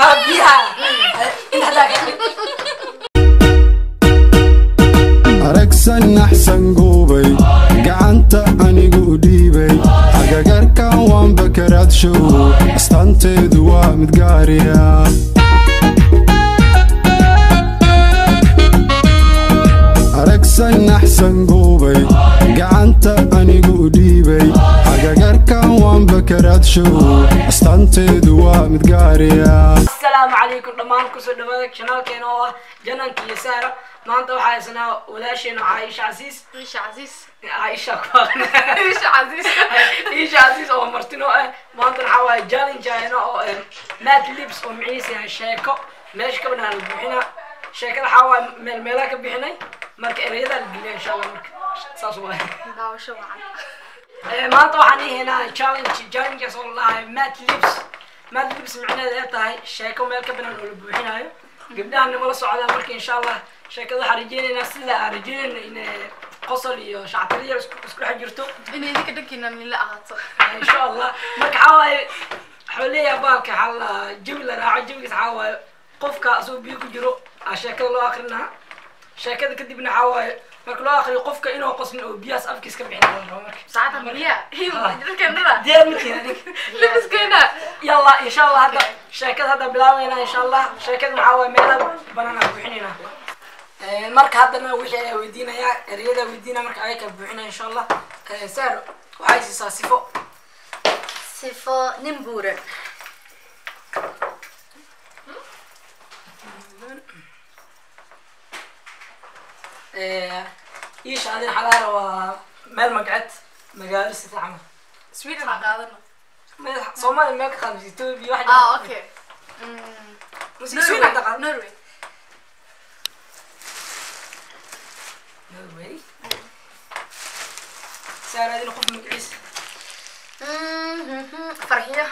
ها بيها انت هذاك aragsan naxsan guubay gacanta anigu u dhiibay agagarkan waan bakaraadshow astaanteedu waa mid gaariya aragsan naxsan guubay gacanta anigu u dhiibay agagarkan waan bakaraadshow astaanteedu waa mid gaariya السلام عليكم دمان كسر دماغك شنال كان هو جنان كي سارة ما انت وحاي سنة ولا شيء عايشة عزيز Isha Aziz. عايشة Isha Aziz. عايشة عزيز او مرتينو ما انت نحاول جالين جاينا او مات لبس او معيسي شيكو ماشي كبنا البحنا شيكو حاول ميل ميلاك بحنا مرك اريدا الجلية ان شاء الله مرك ساسو Daawasho wacan. maanta waxaan ihaynaa challenge challenges oo lahay mat lips mat lips micnaheeda ay tahay sheeko meel ka banaan oo la buuxinayo gabdhaha nimala socdaan marka insha allah sheekada waxaan rajeynaynaa sida aan rajeynayna in qosol iyo shactiriya isku isku dhex jirto Inay idinka dhankiina nila ahaato. insha allah marka waxaa waaye waxuu leeyahay baalka waxaa la jawi la raaco jawigiis waxaa waaye qofka asagoo biyo ku jiro aa sheekada loo akrinaa sheekada kadibna waxaa waaye marka loo akriyo qofka inuu qoslin oo biyahaas afkiis ka bixin la rabo marka Saacada biya. Dadkeennada. diyaar ma tihin adiga Labiskeena. يلا ان شاء الله هذا شركات هذا بلاوينا ان شاء الله شركات معاوي ميلا بنانا بوحينينا marka haddana wixii ayaa weydiinayaa ereyada weydiina marka ay ka buuxina insha allah saar waxay siisaa sifo sifo nin buuran iisha adin xalaara waa meel magcad magaalo sita camal Sweden ha qaadano. meel soomaaliya meel ka qaadaysa etoobiya wax Ah, okay. Mm. Sweden hadda qaad- Norway. Norway saar adin qof magaciisa farxiyo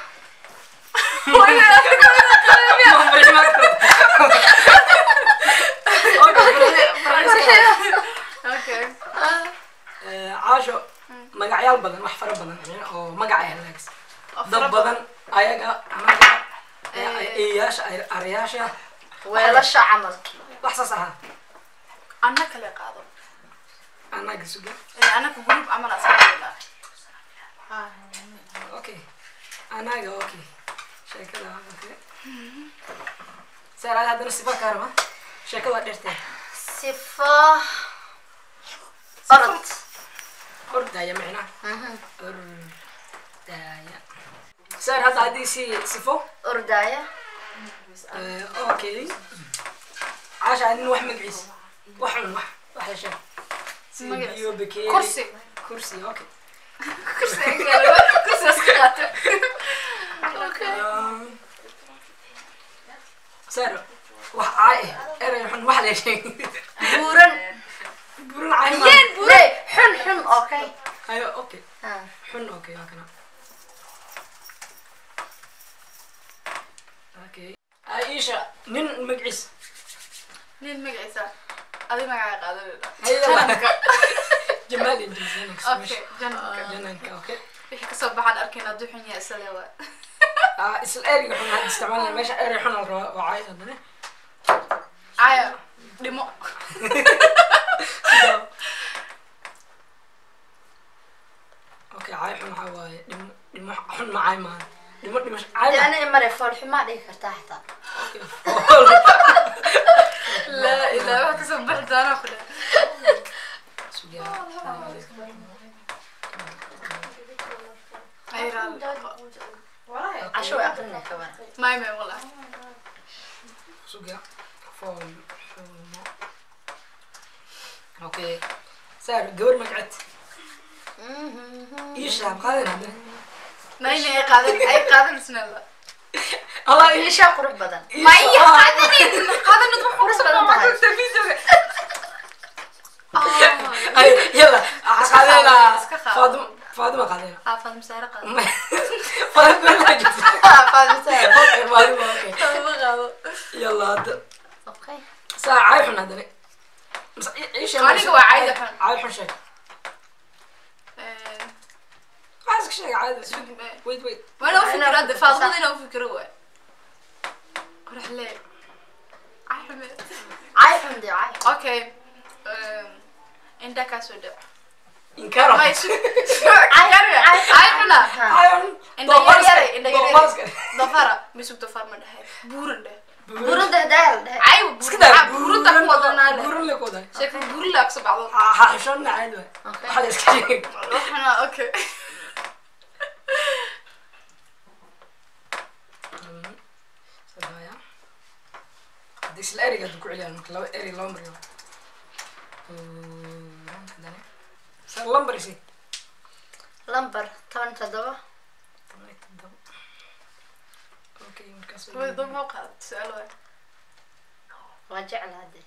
Okay. caasho magacyaal badan wax fara badan oo magaca halaagis dad badan ayaga anaga eeyaasha arayaasha weelasha camal wax saas ahaa Anna kale qaado. anaga suga Eh, anaka group camal aska qaadana. okay anaga okay sheekada okay saar haddana sifa kaa raba sheekada waa dheertee sifo orod ordaya micnaa ordaya saar hadda haddii si sifo ordaya okay caasha adin wax magaciisa wax un wax wax la sheeg sida Magaciisa. biyo bakeeri Kursi. kursi okay Kursi Kursi aska qaato. Okay. saar wax caay eh erey xun wax la sheeg buuran burin caay ma Yeen buur. le xun xun okay ayo okay Ah. xun okay waa kana okay aisha nin magaciisa Nin magaciisa. Adi magaca qaado. Ayada. jamaal iyo jinsiyanka Okay. Janka. jananka okay Wixii kasoo baxaan arkayna hadduu xun yahay isla waa. ah isla ereyga xun hadda isticmaalaya meesha erey xun la rabaa waa caay haddana Aya. Dhimo. okay caay xun waxaa waaye dhimo dhimo xun ma caay maaha dhimo dhimo caay de maaha aniga mare foolxumaa dhigi kartaa xitaa Okay. laa ilaa wax kasoo baxi doona ku dheh ay raali casho way aqrinay ka waran may may wala Suga. Fool. Xumo. Okay. Saar gabar magacad. Ii shaab qaadan hadda. nayna ay qaadan ay qaadan isnala Allah ii ishaa qurux badan ii may shaab. qaadanin qaadan wax qurux badan tahay Ay yalla. Qaadana. Iska qaado. Faaduma Faaduma qaadana. xaafad masaare qaado Faaduma la jirta. faadmisaa Okay, Faaduma okay. qaado qaado Yalla hadda. okay Saar caay xun hadda. Mas ii shaab. Aniga waa caay xun. Caay xun sheeg. Waxaas ka sheeg caay. Wait wait. waana u fikira de faadmada inaa u fikiro waay qoraxle axmed cay xun dee cay okay indha kaa soo dhac inkaro may su ay xuna ayon Indha yar yare, indha yar yare. dafara misug dafar ma dhahay buuran dheh buurun dehdaal deh ay iska daa buurunta ku wadanaa leh buuran le ku wadaa sheeko buurin laa kasoo baxdo ha xishonna caadi waay waxaad iska sheeg waxna okay sadaya hadii isla eriga haduu ku celiyaan marka laba eri laba mariyo hadane sa lambarisi lambar toban toddoba okay markaas way dad ma qaad su'aal waay waa jeclaa dee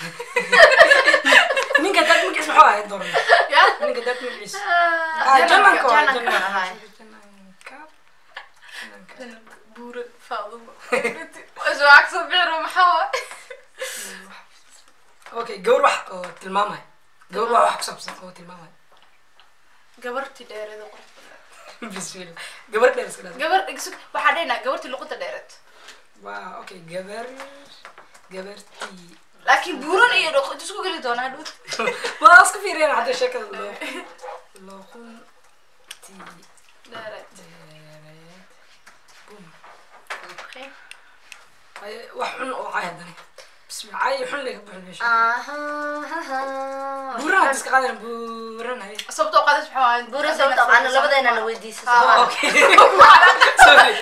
ninka dad magiis maxuu ahayd doran ya ninka dad magiis Jananka, jananka waa jananka jananka ahaay. jananka jananka buuran faadumo soo cagso bixiro maxaa waay okay gawar wax oo tilmaamay gawar wax wax ku saabsan oo tilmaamay gabartii dheereeda qurux bismillah gabar dheer iska dhaaf gabar igsug waxaa dhehnaa gabartii luqunta dheereed waa okay gabar gabartii laakiin buuran iyo dhuqut isku geli doonaa dhut waa isku fiiriyaan hadda sheekada loo loquntii dheereed dheereed bum Okay. ay wax xun oo cay haddana bismillah cay xun laga buuxin meesha Ahahaha. buuran hadda iska qaadana buuran hay sababtoo qaadis maxaa waay buuran sababta aqaana labadeena na weydiisa Ah. soo okay sorry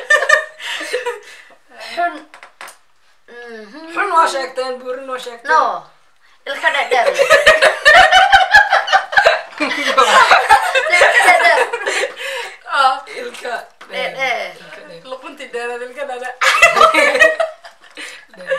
xun Mhm. xun waa sheegteen buurin waa sheegteen no ilka dhedheer leh. ilka dhedheer Ah, ilka Dheer. ilka dheer luquntii dheereed ilka dhale dheer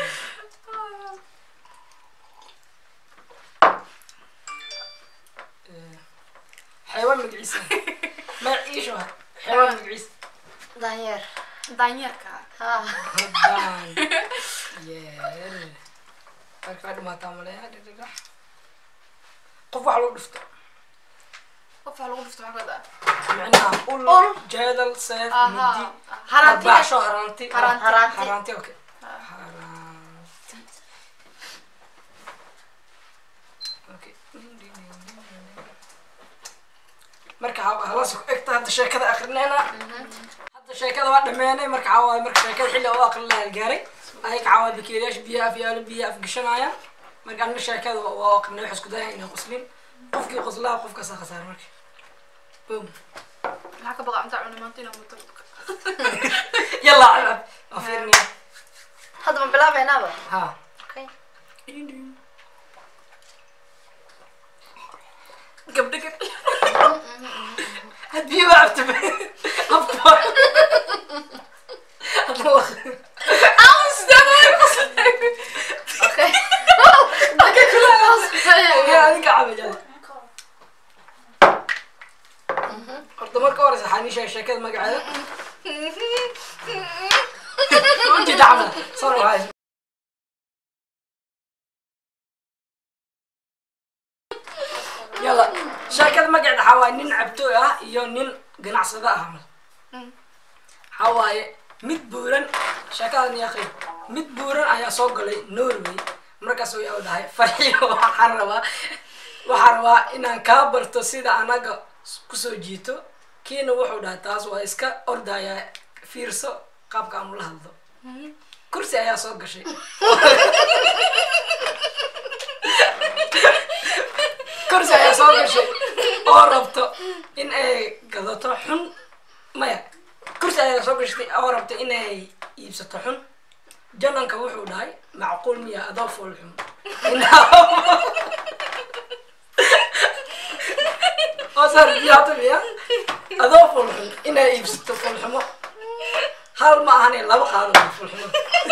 xayawaan magaciisa magaciisa waa xayawaan magaciisa daanyeer daanyeerka ha Hodaan. Yeer. Markaa dhimaataa maleeya dhidhidhax. Qof wax lagu dhufto. qof waa lagu dhufto maxaa kada Micnaha ul, Ul. jeedal, seef, Aha. mindi. Haranti. Arbaaxsho, haranti. Haranti. Haranti. Haranti, okay. Haranti. Okay. marka ha- halaas ku egta hadda sheekada akrinayna hadda sheekada waa dhameynay marka waxaa waaye marka sheekada xilli oo akrin lahaa gaaray ayaga waxaa waaye bakeeriyaasha biyaha afyaalo biyaha afgashanayaan marka anna sheekada waa akrinay waxa isku dayaya inay qoslin qofkii qoslaa qofkaasaa khasaar marka boom maxaa ka baqa intaa cuni maanta inaan muto yalla cabab waa fiirinaya hadda ma bilaabaynaaba ha okay gabdho gabdho had biyo waa cabta afka okay adinka cabay yalla horta marka horeysa waxaa nii sheegay sheekada magaceeda ujeeda camal sar wahay yalla sheekada magaceeda waxaa waaye nin cabtooy ah iyo nin ganacsado ah camal waxaa waaye mid buuran sheekadan yaa qeyb mid buuran ayaa soo galay norway markaas way dhahay farxiyo waxaan rabaa waxaan rabaa inaan kaa barto sida anaga kusoo jiito kiina wuxuu dhahay taas waa iska ordaya fiirso qaabka aan ula hadlo kursi ayaa soo gashay kursi ayaa soo gashay oo rabto in ay gadato xun maya kursi ayaa soo gashatay oo rabto inay iibsato xun jananka wuxuu dhahay macquul miya adoo fool xun oo saarbiyaata miya adoo fool xun inay iibsato fool xumo hal ma ahane laba qaado fool xumo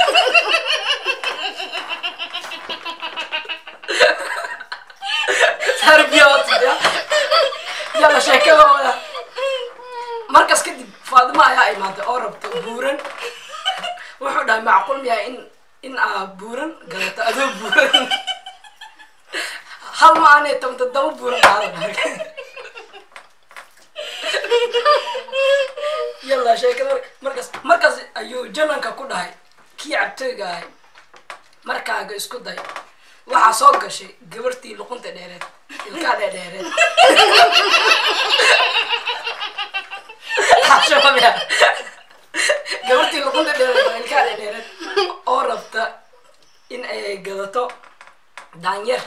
saarbiyaata miya yalla sheekadooda markaas kadib faadimo ayaa imaatay oo rabto buuran wuxuu dhahay macquul miyaa in in aa buuran galato adoo buuran hal ma aanay toban toddoba buuran qaado yalla sheekada mar- markaas markaas ayuu jananka ku dhahay kii cabtooyga ahay markaaga isku day waxaa soo gashay gabartii luqunta dheereed ilkaa dheedheereed Xashoobaya. gabartii luqunta dheereed oo ilkaa dheedheereed oo rabta in ay gadato daanyer